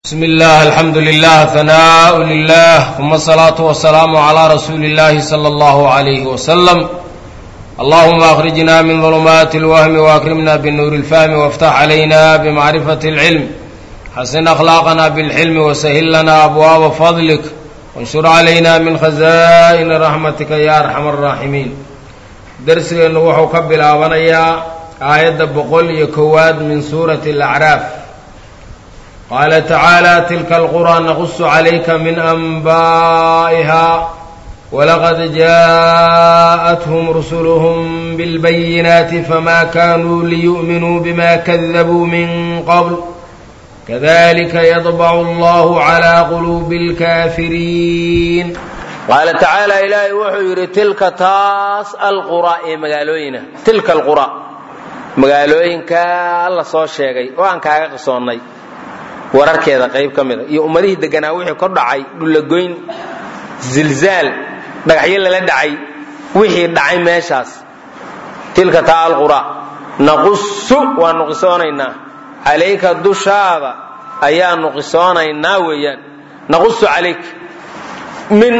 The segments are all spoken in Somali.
بسم الله الحمد لله ثناء لله ثم الصلاة والسلام على رسول الله صلى الله عليه وسلم اللهم أخرجنا من ظلمات الوهم وأكرمنا بالنور الفهم وافتح علينا بمعرفة العلم حسن أخلاقنا بالحلم وسهل لنا أبواب فضلك وانشر علينا من خزائن رحمتك يا أرحم الراحمين درسgeenu wuxuu ka bilaabanayaa aayadda boqol iyo kowaad min suurati alacraaf qaala tacaala tilka alqurى naqusu calayka min anbaa'iha walaqad jaaءathum rusuluhum biاlbayinaati fama kanuu liyu'minuu bima kadabuu min qabl kadalika yadbacu allahu calaa quluubi اlkaafiriin qaala tacaala ilaahay wuxuu yidhi tilka taas alqura ee magaalooyina tilka alqura magaalooyinka la soo sheegay oo aan kaaga qisoonnay wararkeeda qayb ka mida iyo ummadihii deganaa wixii kor dhacay dhullagoyn zilzaal dhagaxyo lala dhacay wixii dhacay meeshaas tilka taa alqura naqusu waanu qisoonaynaa calayka dushaada ayaanu qisoonaynaa weeyaan naqusu calayk min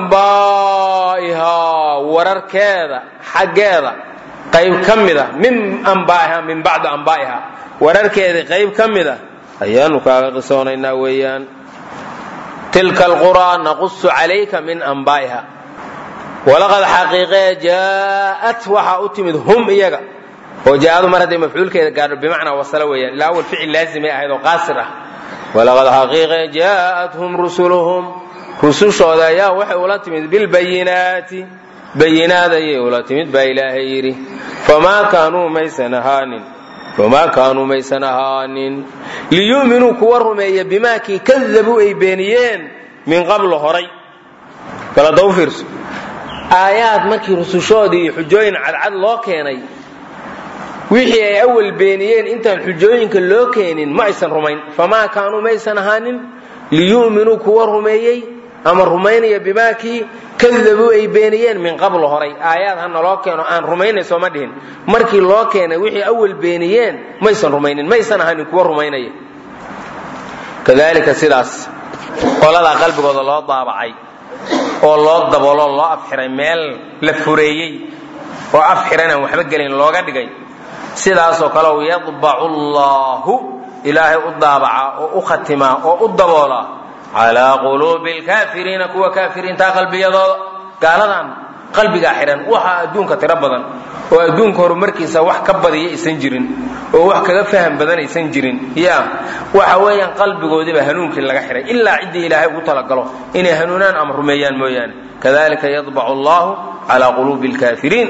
ambaa'ihaa wararkeeda xaggeeda qayb ka mida min ambaa'iha min bacdi ambaa'iha wararkeeda qayb ka mida ayaanu kaaga qisoonaynaa weeyaan tilka alquraa naqusu calayka min ambaa'iha walaqad xaqiiqee jaa'at waxaa u timid hum iyaga oo jaaadu mar hadday mafcuulkeeda gaadho bimacnaa wasalo weeyaan ilaa awal ficil laazimay ahayd oo qaasir ah walaqad xaqiiqee jaa'athum rusuluhum rusushooda ayaa waxay ula timid bilbayinaati bayinaad ayay ula timid baa ilaahay yidhi famaa kaanuu maysan ahaanin famaa kaanuu maysan ahaanin liyu'minuu kuwa rumeeya bimaa kii kadabuu ay beeniyeen min qablu horay baladaw fiirso aayaad markii rusushoodii iyo xujooyin cadcad loo keenay wixii ay awal beeniyeen intaan xujooyinka loo keenin ma aysan rumayn famaa kaanuu maysan ahaanin liyu'minuu kuwa rumeeyey ama rumaynaya bimaakii kadabuu ay beeniyeen min qabl horay aayaad hana loo keeno aan rumaynayso ma dhihin markii loo keenay wixii awal beeniyeen maysan rumaynin maysan ahanin kuwa rumaynaya kadalika sidaas qoladaa qalbigooda loo daabacay oo loo dabooloo loo afxiray meel la fureeyey oo afxiran aan waxba gelin looga dhigay sidaasoo kale yadbacu allaahu ilaahay u daabacaa oo u khatimaa oo u daboolaa calaa quluubi lkaafiriina kuwa kaafiriintaa qalbiyadooda gaaladan qalbigaa xidhan waxaa adduunka tiro badan oo adduunka horumarkiisa wax ka badiya aysan jirin oo wax kaga faham badan aysan jirin ya waxa weeyaan qalbigoodiiba hanuunkii laga xidhay ilaa ciddii ilaahay ugu talagalo inay hanuunaan ama rumeeyaan mooyaane kadalika yadbacu allahu calaa quluubi lkaafiriin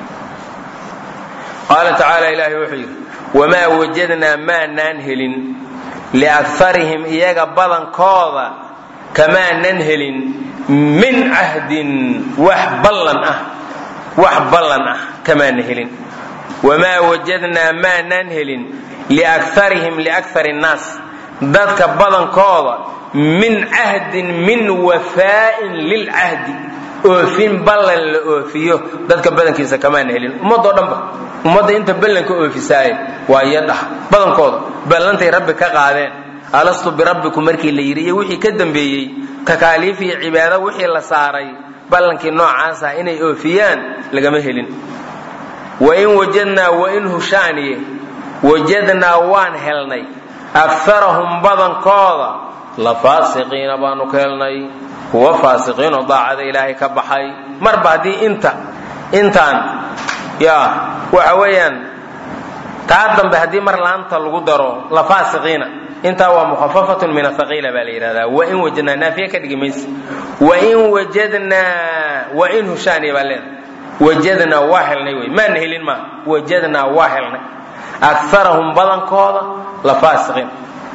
qaala tacaala ilaahay wuxuu yidhi wamaa wajadnaa maanaan helin liakarihim iyaga badankooda kamaanan helin min cahdin wax ballan ah wax ballan ah kamaana helin wamaa wajadnaa maanaan helin liakarihim liakar nnaas dadka badankooda min cahdin min wafaa'in lilcahdi oofin ballan la oofiyo dadka badankiisa kamaana helin ummadoo dhanba ummadda inta ballanka oofisaaye waa iyadhah badankooda ballantay rabbi ka qaadeen alastu birabbikum markii la yidhi iyo wixii ka dambeeyey takaaliif iyo cibaado wixii la saaray ballankii noocaas ah inay oofiyaan lagama helin wain wajadnaa wain hushaaniye wajadnaa waan helnay akarahum badankooda la faasiqiina baanu ka helnay kuwa faasiqiinoo daacada ilaahay ka baxay marba haddii inta intaan ya waxa weeyaan taa dambe haddii mar laanta lagu daro la faasiqiina intaa waa mukhafafatun min athaqiila baa la yidhahdaa wain wajadnaa naafiya ka dhigi mayse wain wajadnaa wain hushaaniya baa leedahay wajadnaa waa helnay wey maana helin maa wajadnaa waa helnay akarahum badankooda la faasiqiin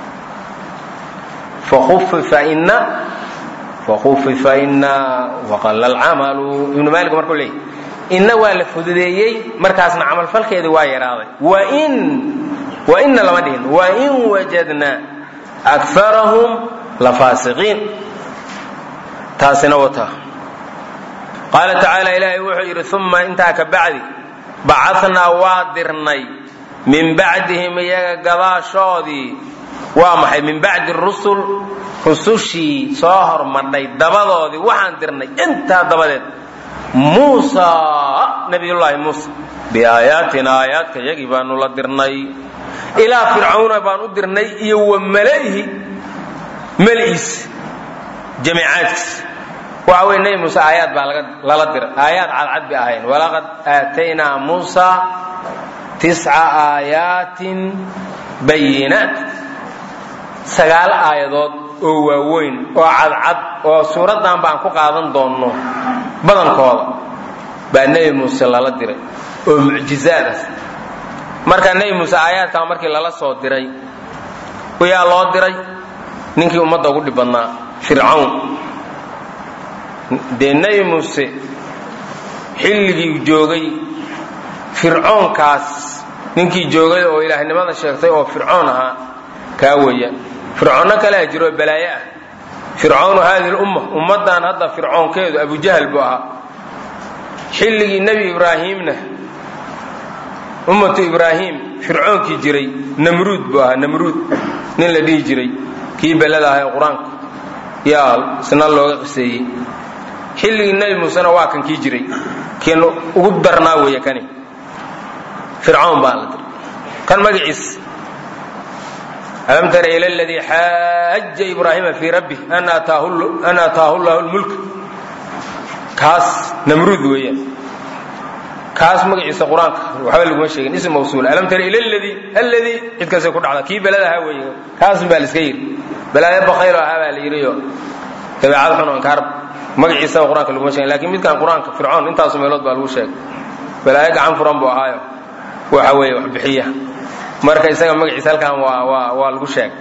fakhufifa ina fakhufifa ina waqalla alcamalu ibnu maalik markuu leeyay inna waa la fududeeyey markaasna camalfalkeedii waa yaraaday wain wainna lama dhihin wain wajadnaa akarahum la faasiqiin taasina wata qaala tacaala ilaahay wuxuu yidhi uma intaa ka bacdi bacanaa waa dirnay min bacdihim iyaga gadaashoodii waa maxay min bacdi rusul rusushii soo hormadhay dabadoodii waxaan dirnay intaa dabadeed muusa nabiyullaahi muusa biaayaatina aayaadka yagii baanu la dirnay ilaa fircawna baan u dirnay iyo wa mala'ihi maliis jamiicaadkiis waxa weye nebi muuse aayaad baa lala diray aayaad cadcad bay ahayn walaqad aataynaa muusa tisca aayaatin bayinaat sagaal aayadood oo waaweyn oo cadcad oo suuraddan baan ku qaadan doonno badankooda baa nebi muuse lala diray oo mucjizaad ah marka nebi muuse aayaadkan markii lala soo diray yaa loo diray ninkii ummadda ugu dhib badnaa fircawn dee nebi muuse xilligii joogay fircoonkaas ninkii joogay oo ilaahnimada sheegtay oo fircoon ahaa kaa weeyaan fircoonno kalea jiroo balaaye ah fircawnu haadihi lumma ummaddan hadda fircoonkeedu abujahal buu ahaa xilligii nebi ibraahiimna ummatu ibraahim fircoonkii jiray namruud buu ahaa namruud nin la dhihi jiray kii belada ahaa ee qur-aanka yaa isna looga qiseeyey xilligii nebi muusena waa kan kii jiray kiin ugu darnaa weeye kani fircawn baa la diray kan magaciis alam tara ila ladii xaaja ibraahima fii rabbih an aataahu llahu lmulk kaas namruud weeyaan kaas magaciisa qur-aanka waxba laguma sheegin ism mawsuul alam tara ila ladii alladii cidkaasay ku dhacda kii belada ahaa weeye kaas baa la iska yidhi balaayo bakaylo ahaa baa la yidhiyo dabeecad xun inkaar magaciisaba qur-aanka laguma sheegin lakin midkan qur-aanka fircoon intaasu meelood baa lagu sheegay balaayo gacan furan buu ahaayo waxa weeye wax bixiya marka isaga magaciisa halkan waa waa waa lagu sheegay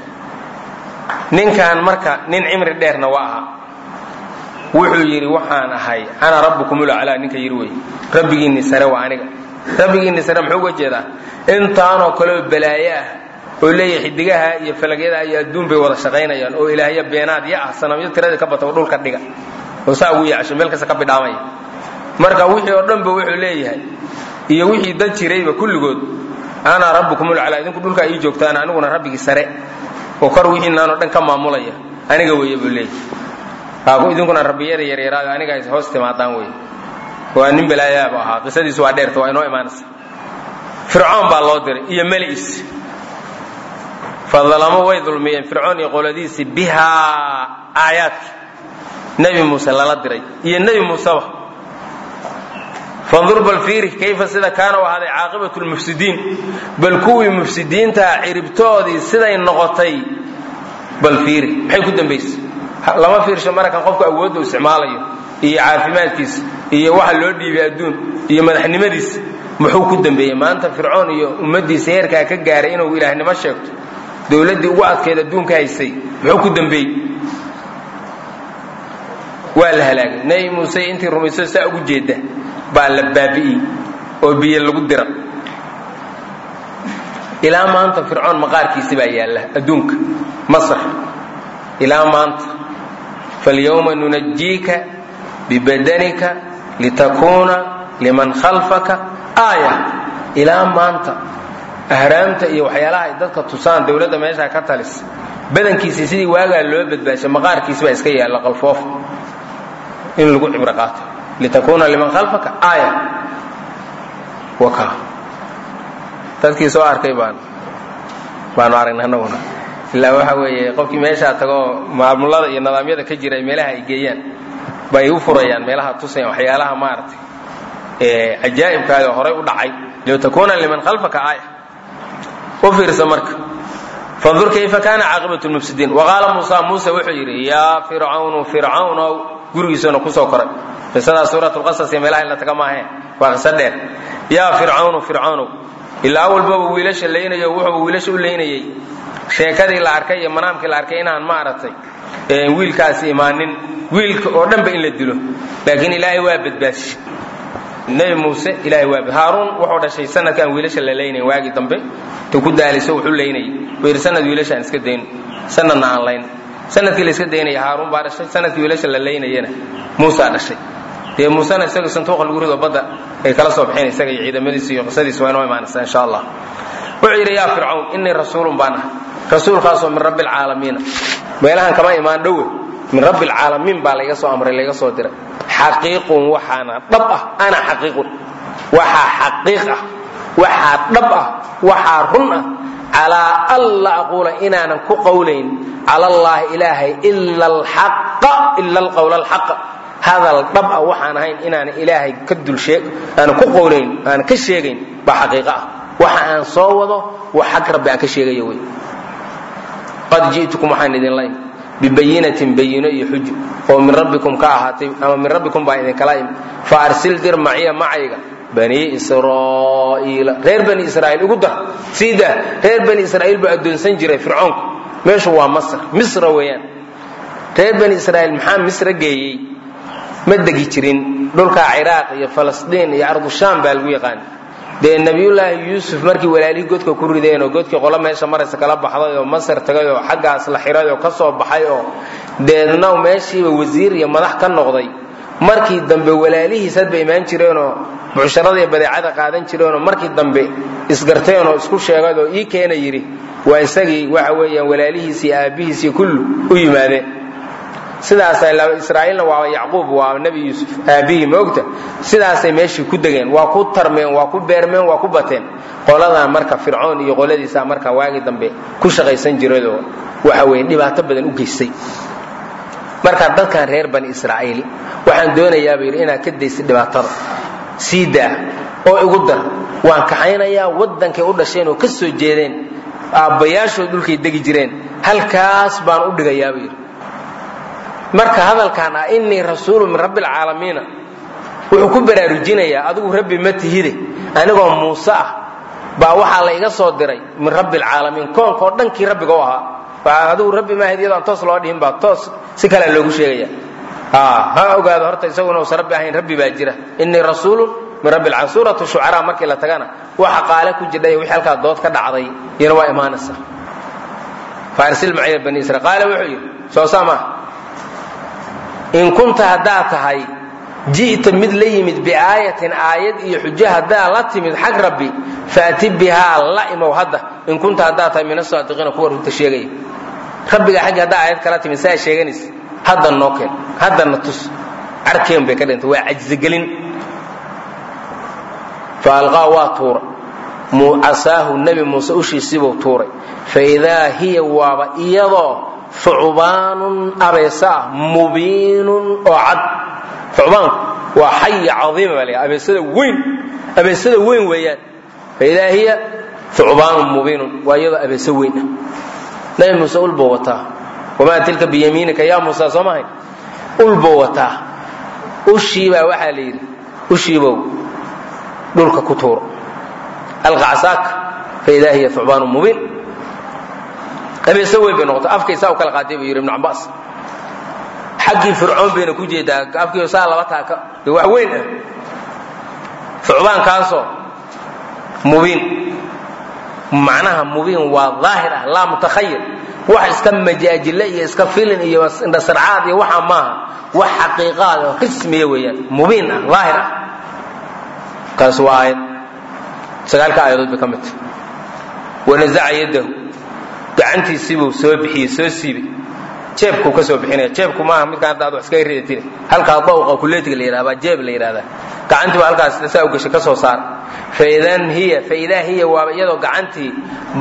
ninkan marka nin cimri dheerna waa ahaa wuxuu yidhi waxaan ahay ana rabbukumulaclaa ninka yidhi wey rabbigiinni sare waa aniga rabbigiinni sare muxuu uga jeedaa intaanoo kaleoo balaaye ah oo leeyahay xidigaha iyo falagyada iyo adduun bay wada shaqaynayaan oo ilaahya beenaad ya ah sanamyo tiradii ka bata oo dhulka dhiga oo saa ugu yacsho meel kasta ka bidhaamaya marka wixii oo dhanba wuxuu leeyahay iyo wixii dad jirayba kulligood ana rabbukumulaclaa idinku dhulka ii joogtaan aniguna rabbigii sare oo kor wixiinaanoo dhan ka maamulaya aniga weeye buu leeyahay idinkuna rabbiyada yaryaraada aniga ay hoos timaadaan wey waa nin balaayaaba ahaa qisadiisu waa dheerta waa inoo imaanaysa fircoon baa loo diray iyo meliis fadalamo way dulmiyeen fircoon iyo qoladiisii bihaa aayaadki nebi muuse lala diray iyo nebi muuseba fandur bal fiiri kayfa sida kaana u ahaaday caaqibatu lmufsidiin bal kuwii mufsidiintaa ciribtoodii siday noqotay bal fiiri maxay ku dambaysay lama fiirsho markan qofku awoodda u isticmaalayo iyo caafimaadkiisa iyo waxa loo dhiibay adduun iyo madaxnimadiisa muxuu ku dambeeyey maanta fircoon iyo ummaddiisa heerkaa ka gaaray inuu ilaahnimo sheegto dowladdii ugu adkeed adduunka haysay muxuu ku dambeeyey waa la halaagay nebi muuse intii rumayso saa ugu jeedda baa la baabi'iyey oo biyo lagu dira ilaa maanta fircoon maqaarkiisi baa yaalla adduunka masr ilaa maanta falyawma nunajiika bibadanika litakuuna liman khalfaka aaya ilaa maanta ahraamta iyo waxyaalaha ay dadka tusaan dowladda meeshaa ka talisa badankiisii sidii waagaa loo badbaashay maqaarkiisi baa iska yaalla qalfoof in lagu cibro qaato litakuuna liman khalfaka aaya waka dadkii soo arkay baan baanu aragnay annaguna ilaa waxa weeye qofkii meeshaa tagoo maamulada iyo nidaamyada ka jira meelaha ay geeyaan bay u furayaan meelaha tusayaan waxyaalaha maaragtay cajaa'ibkaaga horay u dhacay litakuuna liman khalfaka aaya u fiirsa marka fandur kayfa kaana caaqibatu lmufsidiin waqaala muusa muuse wuxuu yidhi yaa fircawnu fircawnow gurigiisuna kusoo koray qisadaa suurat lqasas iyo meelaha in la taga maahe waa qiso dheer yaa fircawnu fircawnow ilaa awalbaba wiilasha laynayo wuxuu wiilasha u laynayey sheekadii la arkay iyo manaamkii la arkay inaan maaragtay wiilkaasi imaanin wiilka oo dhanba in la dilo laakiin ilaahay waa badbaashe nebi muuse ilahay waa haaruun wuxuu dhashay sanadkaan wiilasha la laynayn waagii dambe ta ku daaliso wuxuu laynayay wuu yidhi sanad wiilasha aan iska dayn sanadna aan layn sanadkii la iska daynaya haaruun baa dhashay sanadkii wiilasha la laynayana muusaa dhashay dee muusena isaga santuuqa lagu rido badda ay kala soo baxeen isaga iyo ciidamadiisa iyo qisadiisa waa inoo imaanaysa insha allah wuxuu yidhi yaa fircawn innii rasuulun baan ah rasuulkaasoo min rabbi alcaalamiina meelahan kama imaan dhowe min rabbi alcaalamiin baa layga soo amray layga soo diray xaqiiqun waxaana dhab ah ana xaqiiqun waxaa xaqiiq ah waxaa dhab ah waxaa run ah calaa an la aquula inaanan ku qowlayn cala allaahi ilaahay ila alxaqa ila alqowla alxaqa hadal dhab ah waxaan ahayn inaanan ilaahay ka dulshee aanan ku qowlayn aanan ka sheegayn baa xaqiiqo ah waxa aan soo wado wax xag rabbi aan ka sheegayo wey qad ji'tukum waxaan idin layn bibayinatin bayino iyo xujo oo min rabbikum ka ahaatay ama min rabbikum baa idinkala imi fa arsil dir maciya macayga bani israa'iila reer bani israa'iil ugu dar sii daa reer bani israa'iil buu addoonsan jiray fircoonku meeshu waa masr misra weeyaan reer bani israa'iil maxaa misra geeyey ma degi jirin dhulkaa ciraaq iyo falastiin iyo ardushaam baa lagu yaqaan dee nabiyullaahi yuusuf markii walaalihii godka ku rideen oo godkii qolo meesha maraysa kala baxday oo masar tagay oo xaggaas la xiray oo ka soo baxay oo deedna meeshiiba wasiir iyo madax ka noqday markii dambe walaalihiis hadba imaan jireenoo bucsharada iyo badeecada qaadan jireenoo markii dambe isgarteen oo isku sheegay oo ii keena yidhi waa isagii waxa weeyaan walaalihiis iyo aabbihiis iyo kullu u yimaadeen sidaasay israa'iilna waa yacquub waa nebi yuusuf aabbihii ma ogta sidaasay meeshii ku degeen waa ku tarmeen waa ku beermeen waa ku bateen qoladan marka fircoon iyo qoladiisa marka waagii dambe ku shaqaysan jiradoo waxa weeye dhibaato badan u geystay marka dadkan reer bani israa'iil waxaan doonayaaba yidhi inaad ka daysid dhibaatada sii daa oo igu dar waan kaxaynayaa waddankay u dhasheen oo ka soo jeedeen aabbayaashood dhulkay degi jireen halkaas baan u dhigayaaba yidhi marka hadalkan ah innii rasuulu min rabbi alcaalamiina wuxuu ku baraarujinayaa adigu rabbi ma tihide anigoo muuse ah baa waxaa la iga soo diray min rabbi alcaalamiin koonka oo dhankii rabbiga u ahaa adigu rabbi maahid iyadoo aan toos loo dhihin baa toos si kalea loogu sheegaya ha ogaado horta isaguna uusan rabbi ahayn rabbi baa jira innii rasuulun min rabbi alcaalamiin suuratu shucaraa markii la tagana waxa qaale ku jidhay wixii halkaa dood ka dhacday iyana waa imaanaysa faarsil maciya bani israiil qaale wuxuu yidhi soo saa maaha in kunta haddaad tahay ji'ta mid la yimid biaayatin aayad iyo xujo haddaad la timid xag rabbi faati bihaa la imow hadda in kunta haddaad tahay min asaadiqiina kuwa runta sheegaya rabbiga xaggi haddaa aayad kala timid saa sheeganaysa hadda noo keen haddana tus carkeen bay ka dhintay waa cajzigelin fa alqaa waa tuura casaahu nebi muuse ushiisibuu tuuray fa idaa hiya waaba iyadoo fucbaanun abeesa ah mubiinun oo cad fucbaanku waa xaya caiima baa la abeesada weyn abeesada weyn weeyaan faidaa hiya fucbaanun mubiinun waa iyadoo abeeso weyn ah nabi muuse ulbuu wataa wamaa tilka biyamiinika yaa muusa soo mahay ulbuu wataa ushiibaa waxaa la yidhi ushiibow dhulka ku tuuro alqacsaaka faidaa hiya fucbaanun mubiin abeeso weyn bay noqotay afkaysaa u kala qaatay buu yidhi ibnu cabbaas xaggii fircoon bayna ku jeedaa afkii saa laba taaka dee wax weyn ah fucbaankaasoo mubiin macnaha mubiin waa daahir ah laa mutakhayir wax iska majaajile iyo iska filin iyo indhasarcaad iyo waxa maaha wax xaqiiqaad oo rismiya weeyaan mubiin ah daahir ah kaas waa aayad sagaalka aayadood bay ka mid tahay wanazaca yadahu gacantiisibuu soo bixiyey soo siibay jeebkuu ka soo bixinaya jeebku maaha midkaan hadda ad wax iskaga ridatine halkaa dawqa kuleetiga la yidhahda baa jeeb la yidhahdaa gacantii baa halkaas saa u gashay ka soo saara faidan hiya faidaa hiya waaba iyadoo gacantii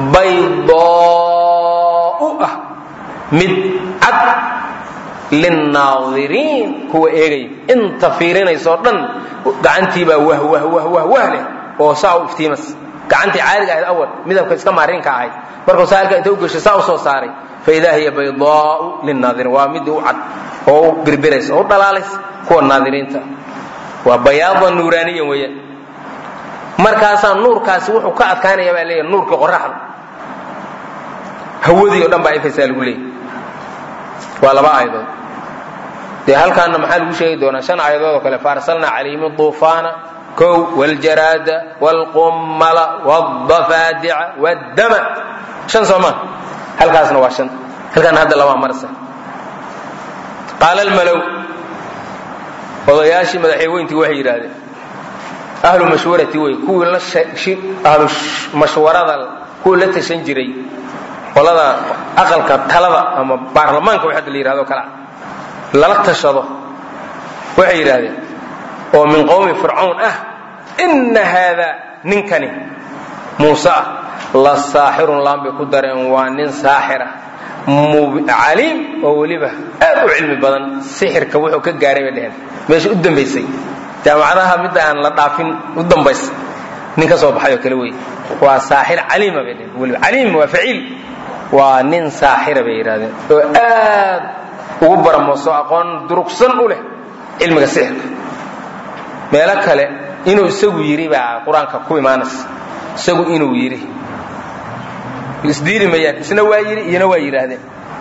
baydoo u ah mid cad linnaadiriin kuwa eegaya inta fiirinaysoo dhan gacantiibaa wah wah wah wah wah leh oo saa u iftiimas gacantii caadiga ahayd awal midabka iska maarinka ahayd markuu saa halkaa inta u gashay saa u soo saaray faidaa hiya baydaau linaadiriin waa midii u cad oo u birbiraysa oo u dhalaalaysa kuwa naadiriinta waa bayaada nuuraaniyan weeyaan markaasaa nuurkaasi wuxuu ka adkaanaya baa leeyahay nuurkii qoraxda hawadii o dhan baa ifaysaa lagu leeyahy waa laba aayadood dee halkaana maxaa lagu sheegi doonaa shan aayadood oo kale faarsalna calayhim duufaana kow wاljaraada wاlqummala wاdafaadica wاddama shan soo maa halkaasna waa shan halkaana hadda labaa marsa qaala almalow odayaashii madaxeeweyntii waxay yidhaahdeen ahlu mashwarati wey kuwii la ahlu mashwarada kuwii la tashan jiray qolada aqalka talada ama baarlamaanka wax hadda la yidhahdo kale lala tashado waxay yidhaahdeen oo min qowmi fircawn ah inna haadaa ninkani muuse ah la saaxirun laan bay ku dareen waa nin saaxira caliim oo weliba aad u cilmi badan sixirka wuxuu ka gaaray bay dheheen meesha u dambaysay jaamacadaha midda aan la dhaafin u dambaysa nin ka soo baxay oo kale wey waa saaxir caliima bay dheheen weliba caliim waa faciil waa nin saaxira bay yidhahdeen oo aad ugu baramooso aqoon durugsan u leh cilmiga sixirka meelo kale inuu isagu yidhi baa qur-aanka ku imaanaysa isagu inuu yidhi isdiili mayaan isna waa yidhi iyana waa yidhaahdeen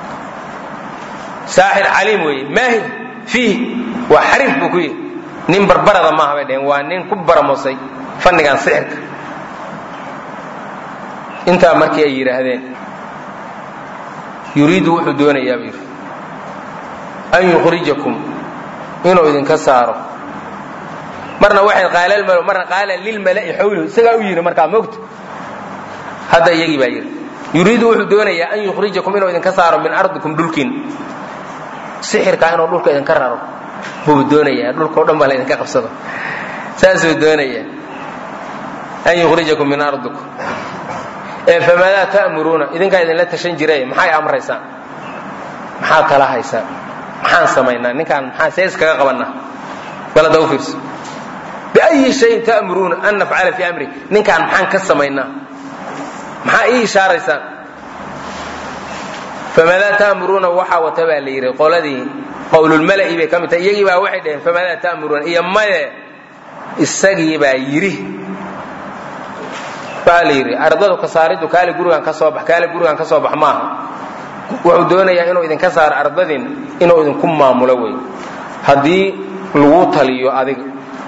saaxir caliim weeye maahir fiih waa xariif buu ku yidhi nin barbarada maaha bay dheheen waa nin ku baramosay fannigan sixirka intaa markii ay yidhaahdeen yuriidu wuxuu doonayaa buu yidhi an yukhrijakum inuu idinka saaro marna waxay qaalaalmalo marna qaala lilmala'i xawlahu isagaa u yidhi markaa mogta hadda iyagii baa yidhi yuriidu wuxuu doonayaa an yukhrijakum inuu idinka saaro min ardikum dhulkiin sixirkaa inuu dhulka idinka raro buu doonayaa dhulka o dhan baa la idinka qabsado saasuu doonayaa an yukhrijakum min ardikum ee famaadaa ta'muruuna idinkaa idinla tashan jiray maxay amraysaan maxaa kala haysaan maxaan samaynaa ninkaan maxaa see iskaga qabannaa balada u fiirso biayi shayin ta'muruuna an nafcala fii amri ninkaan maxaan ka samaynaa maxaa ii ishaaraysaan famaadaa ta'muruuna waxaa wata baa la yidhi qoladii qowlulmala'i bay ka mid tahay iyagii baa waxay dhaheen famaadaa ta'muruuna iyo maye isagii baa yidhi waxaa la yidhi ardadu ka saaridu kaali gurigan ka soo bax kaali gurigan ka soo bax maaha wuxuu doonayaa inuu idinka saaro ardadin inuu idinku maamulo wey haddii lagu taliyo adiga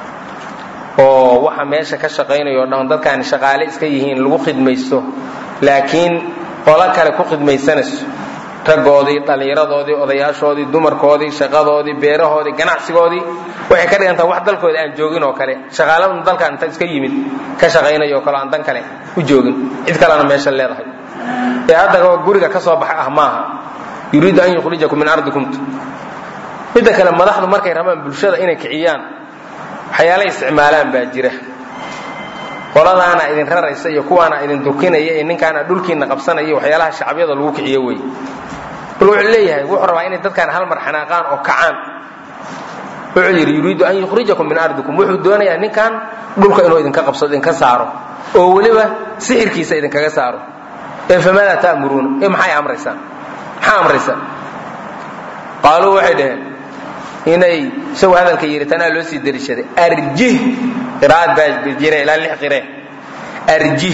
oo waxa meesha ka shaqaynayo o dhan dadkaani shaqaale iska yihiin lagu khidmaysto laakiin qolo kale ku khidmaysanayso raggoodii dhallinyaradoodii odayaashoodii dumarkoodii shaqadoodii beerahoodii ganacsigoodii waxay ka dhigantaa wax dalkooda aan joogin oo kale shaqaaladun dalkan inta iska yimid ka shaqaynayo o kale aan dan kale u joogin cid kalena meesha leedahay ee hadda guriga ka soo baxa ah maaha yuriidu an yukhrijakum min ardikum midda kale madaxdu markay rabaan bulshada inay kiciyaan waxyaala isticmaalaan baa jira qoladaana idin raraysa iyo kuwaana idin durkinaya iyo ninkaana dhulkiina qabsanaya waxyaalaha shacabyada lagu kiciyo wey bal wuxuu leeyahay wuxuu rabaa inay dadkaan hal mar xanaaqaan oo kacaan wuxuu yidhi yuriidu an yukhrijakum min ardikum wuxuu doonayaa ninkan dhulka inuu idinka qabsado idinka saaro oo weliba sixirkiisa idinkaga saaro ee famaadaa ta'muruuna ee maxay amraysaan maxaa amraysaan qaaluu waxay dhaheen inay isagu hadalka yidhi tanaa loo sii dariishaday arjih qiraa'ad baa jira ilaa lix qiree arjih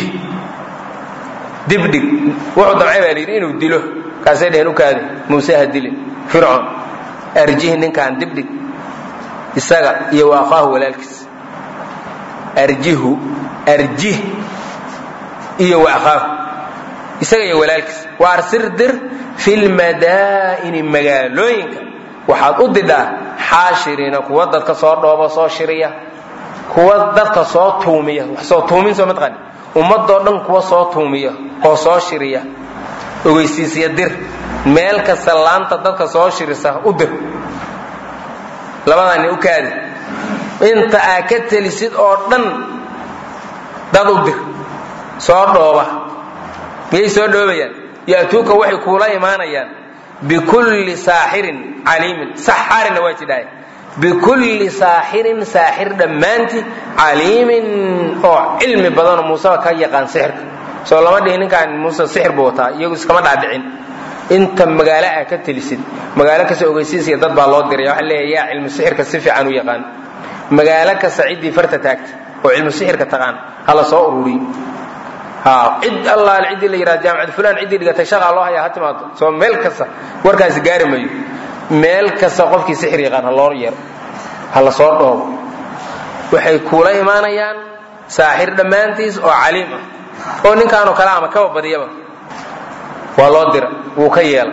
dibdhig wuxuu damcay baa layidhi inuu dilo kaasay dheheen u kaadi muuse ha dilin fircoon arjih ninkaan dibdhig isaga iyo wa aqaahu walaalkiis arjihu arjih iyo wa aqaahu isaga iyo walaalkiis waar sirdir fi lmadaa'ini magaalooyinka waxaad u didhaa xaashiriina kuwa dadka soo dhoobo soo shiriya kuwa dadka soo tuumiya wax soo tuumin soo mataqani ummadoo dhan kuwa soo tuumiya oo soo shiriya ogeysiisya dir meel kasta laanta dadka soo shirisa u dir labadani u kaadi inta aa ka telisid oo dhan dad u dir soo dhooba miyay soo dhoobayaan ya'tuuka waxay kuula imaanayaan bikulli saaxirin caliimin saxaarina waa jidhaay bikulli saaxirin saaxir dhammaanti caliimin oo cilmi badanoo muuseba ka yaqaan sixirka soo lama dhihin ninkaan muuse sixir buu wataa iyagu iskama dhaadhicin inta magaalo aa ka telisid magaalo kasta ogeysiisiya dad baa loo diraya waxa leeya yaa cilmu sixirka si fiican u yaqaan magaalo kasta ciddii farta taagta oo cilmu sixirka taqaan hala soo ururiyo cid allaale ciddii la yidhahda jaamacad fulan ciddii dhigatay shaqaa loo hayaa ha timaado soo meel kasta warkaasi gaari mayo meel kasta qofkii sixir yaqaan ha loo yeero ha la soo dhoobo waxay kuula imaanayaan saaxir dhammaantiis oo caliim ah oo ninkaanoo kale ama kaba badiyaba waa loo dira wuu ka yeela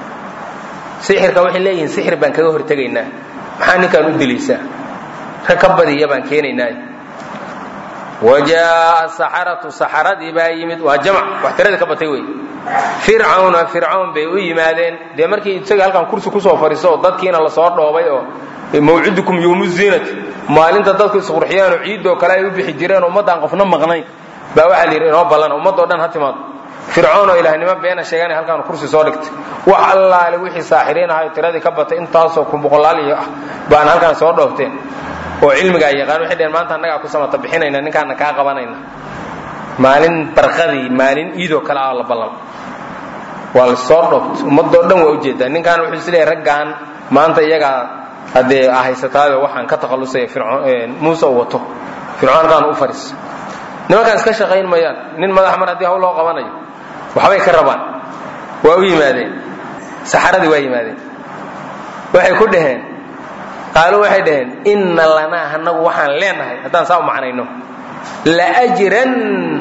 sixirka waxay leeyihiin sixir baan kaga hortegaynaa maxaa ninkaan u dilaysaa rag ka badiya baan keenaynaa wajaa saxaratu saxaradii baa yimid waa jamc wax tiradii ka batay wey fircawna fircawn bay u yimaadeen dee markii isaga halkan kursi kusoo fadhiiso oo dadkiina lasoo dhoobay oo mawcidukum yowmu ziinati maalinta dadku isqurxiyaan oo ciidoo kale ay u bixi jireen ummaddaan qofna maqnayn baa waxaa la yidhi inoo ballan ummadoo dhan ha timaado fircoon oo ilaahnimo beena sheeganay halkaan kursi soo dhigtay wax allaale wixii saaxiriin ahayo tiradii ka batay intaasoo kun boqolaal iyo ah baan halkaan soo dhoobteen oo cilmigaa yaqaan waxay dheheen maanta annagaa ku samata bixinayna ninkaana kaa qabanayna maalin barqadii maalin iidoo kale ah la ballan waa la soo dhoobtay ummadoo dhan waa ujeedaa ninkaan wuxuu isleeyahay raggaan maanta iyagaa haddee haysataayo waxaan ka takhallusaya muuse u wato fircoon halkaan u fadhiis nimankaan iska shaqayn mayaan nin madax mar haddii hawl loo qabanayo waxbay ka rabaan waa u yimaadeen saxaradii waa yimaadeen waxay ku dhaheen qaaluu waxay dhaheen inna lanaa hanagu waxaan leenahay haddaan saa u macnayno laajran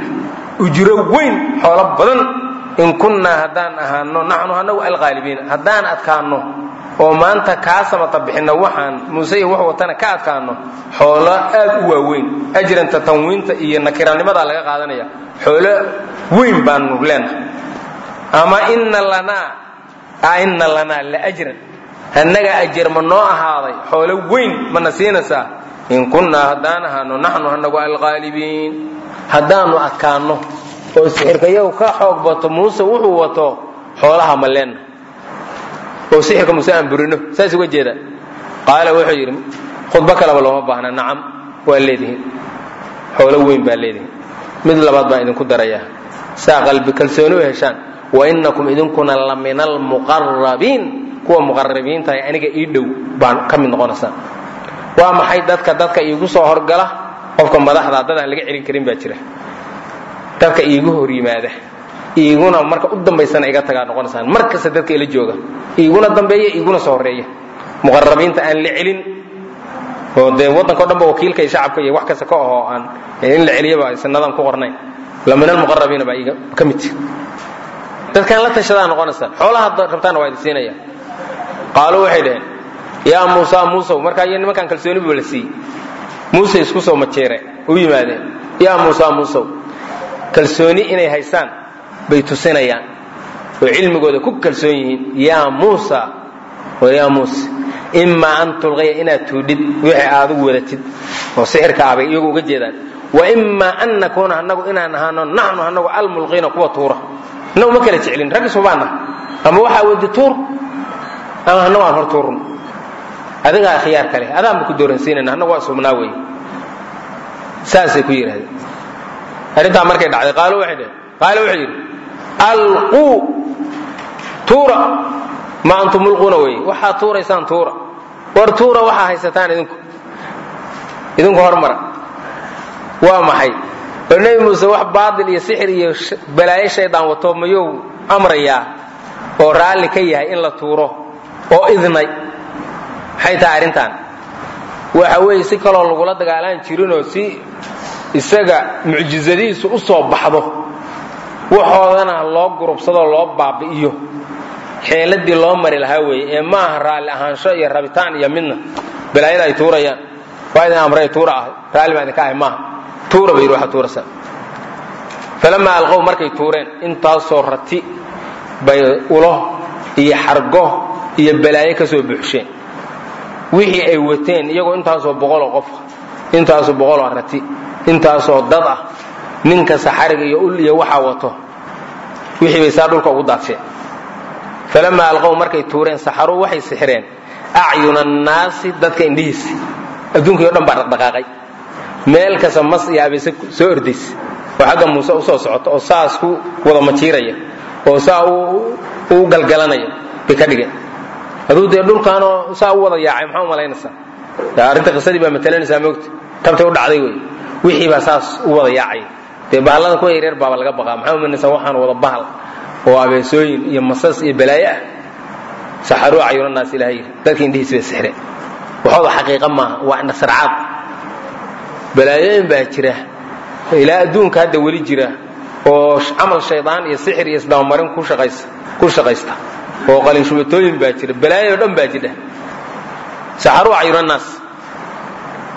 ujro weyn xoolo badan in kunnaa haddaan ahaano naxnu hanagu alqaalibiina haddaan adkaanno oo maanta kaa samata bixinno waxaan muuse iyo wax watana ka adkaanno xoolo aad u waaweyn ajranta tanwiinta iyo nakiranimadaa laga qaadanaya xoolo weyn baanu leenahay ama ina lanaa ina lanaa laajran annaga ajar ma noo ahaaday xoolo weyn mana siinaysaa in kunnaa haddaan ahaano naxnu hanagu alqaalibiin haddaanu adkaanno oo sixirkayagu ka xoog bato muuse wuxuu wato xoolaha ma leenna oo sixirka muuse aan burino saas uga jeeda qaala wuxuu yidhi khudbo kaleba looma baahna nacam waa leedihiin xoolo weyn baa leedihiin mid labaad baan idinku darayaa saa qalbi kalsooni u heshaan wa innakum idinkuna la min almuqarabiin kuwa muqarabiintahay aniga ii dhow baan ka mid noqonaysaan waa maxay dadka dadka iigu soo horgala qofka madaxda dad aan laga celin karin baa jira dadka iigu hor yimaada iiguna marka u dambaysana iga tagaa noqonaysaan mar kasta dadka ila jooga iiguna dambeeya iiguna soo horeeya muqarabiinta aan la celin oo dee waddanka o dhan ba wakiilka iyo shacabka iyo wax kasta ka ahoo aan in la celiyaba sanadan ku qornayn la min almuqarabiina baa iiga ka mid dadkaan la tashadaa noqonaysaan xoolaha rabtaana waa idin siinaya qaaluu waxay dhaheen yaa muusa muusow markaa iyo nimankaan kalsooni buu la siiyey muuse isku soo majeere u yimaadeen yaa muusa muusow kalsooni inay haysaan bay tusinayaan oo cilmigooda ku kalsoon yihiin yaa muusa war yaa muuse imaa an tulqiya inaad tuudhid wixii aadigu wadatid oo sixirka ah bay iyagu uga jeedaan wa imaa an nakuuna annagu inaan ahaano naxnu annagu almulqiina kuwa tuura innagu ma kala jeclin raggi subaana ama waxaa wadi tuur ama annagu aan hor tuurun adigaa khiyaar kale adaanba ku dooransiinayna annagu waa subnaa weeye saasay ku yidhahdeen arrintaa markay dhacday qaalo waxay dhaheen qaalo wuxuu yidhi alquu tuura ma antum mulquuna weeye waxaad tuuraysaan tuura war tuura waxaa haysataan idinku idinku hormara waa maxay oo nebi muuse wax baatil iyo sixir iyo balaayo shaydaan wato mayuu amrayaa oo raalli ka yahay in la tuuro oo idnay maxay tahay arrintan waxa weeye si kaloo lagula dagaalaan jirinoo si isaga mucjizadiisu u soo baxdo waxoodana loo gurubsadoo loo baabi'iyo xeeladii loo mari lahaa weeye ee ma aha raalli ahaansho iyo rabitaan iyo midna balaayada ay tuurayaan waa idin amray tuura ahay raalli baa idinka ahay maaha tuura bay yidhi waxaa tuurasa falamaa alqow markay tuureen intaasoo rati bay ulo iyo xargo iyo balaayo ka soo buuxsheen wixii ay wateen iyagoo intaasoo boqoloo qof intaasoo boqoloo rati intaasoo dad ah ninka saxariga iyo ul iyo waxaa wato wixii bay saa dhulka ugu daadsheen falamaa alqow markay tuureen saxaruu waxay sixireen acyuna annaasi dadka indhihiisa adduunkii o dhan baa dhaqdhaqaaqay meel kasta mas iyo abayse soo ordaysa oo xagga muuse u soo socota oo saas ku wada majiiraya oo saa u galgalanaya bay ka dhigeen aduu dee dhulkaanoo saa u wada yaacay maxaa u malaynaysaa arrinta qisadii baa matalanaysaa moogta tabtay u dhacday wey wixii baa saas u wada yaacay dee bahalladan kuwa yaryar baaba laga baqaa maxaa umaynaysaa waxaan wada bahal oo abeesooyin iyo masas iyo balaayo ah saxaruu cayunanaas ilaha yidhi dadka indhihiis bay sixreen waxooda xaqiiqa maaha waa indhasarcaad balaayooyin baa jira ilaa adduunka hadda weli jira oo camal shaydaan iyo sixir iyo isdabamarin ku shaqaysta oo qalinshubatooyin baa jira balaayo dhan baa jidha saxaruu cayunanaas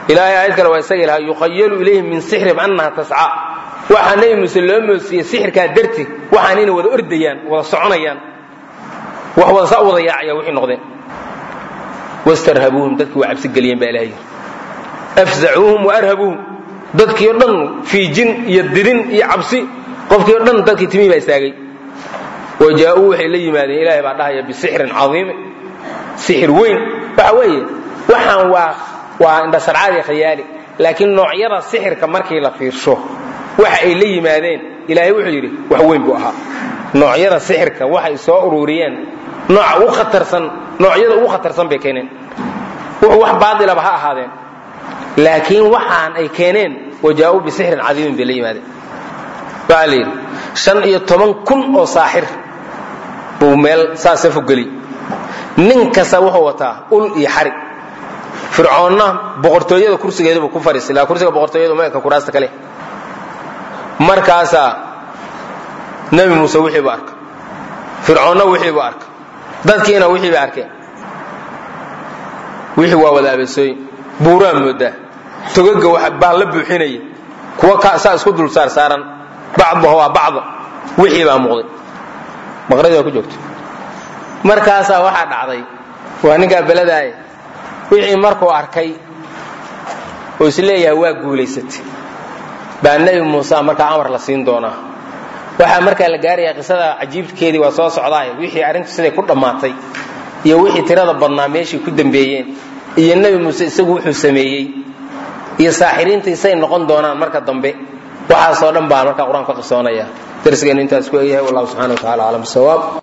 ilaahay aayad kale waa isaga ilaha yukhayalu ilayhim min sixrihim annaha tascaa waxaa nebi muuse loo moodsiiyey sixirkaa darti waxaan inay wada ordayaan wada soconayaan wax wada saa wada yaacaya wixii noqdeen wastarhabuuhum dadkii waa cabsi geliyeen baa ilahay afzacuuhum wa arhabuuhum dadkii o dhan fiijin iyo didin iyo cabsi qofkii o dhan dadkii timihii baa istaagay wa jaa-uu waxay la yimaadeen ilaahay baa dhahaya bisixrin cadiimi sixir weyn waxa weeye waxaan waa waa indhasarcaadi khayaali laakiin noocyada sixirka markii la fiirsho waxa ay la yimaadeen ilaahay wuxuu yidhi wax weyn buu ahaa noocyada sixirka waxay soo ururiyeen nooca ugu khatarsan noocyada ugu khatarsan bay keeneen wuxuu wax baatilaba ha ahaadeen laakiin waxaan ay keeneen wajaa-uu bisixrin cadiimin bay la yimaadeen waxaa la yidhi shan iyo toban kun oo saaxir buu meel saasa fogeli nin kasta wuxuu wataa ul iyo xarig fircoonna boqortooyada kursigeedubuu ku fariisay laa kursiga boqortooyadu ma eka kuraasta kale markaasaa nebi muuse wixiibu arka fircoonna wixiibu arka dadkiina wixiiba arkeen wixii waa wada abeesooyin buuraa moodaa togaga wax baa la buuxinaya kuwa saa isku dul saar saaran bacduha waa bacda wixii baa muuqday maqradii waa ku joogto markaasaa waxaa dhacday waa ninkaa beladaaya wixii markuu arkay oo isleeyahay waa guulaysatay baa nebi muuse markaa amar la siin doonaa waxaa markaa la gaarayaa qisada cajiibkeedii waa soo socdaay wixii arrintu siday ku dhammaatay iyo wixii tirada badnaa meeshii ku dambeeyeen iyo nebi muuse isagu wuxuu sameeyey iyo saaxiriinta isay noqon doonaan marka dambe waxaasoo dhan baa markaa qur-aanku ka qisoonaya darsigeennu intaas ku egyahay wallahu subxana wa tacala aclam bisawaab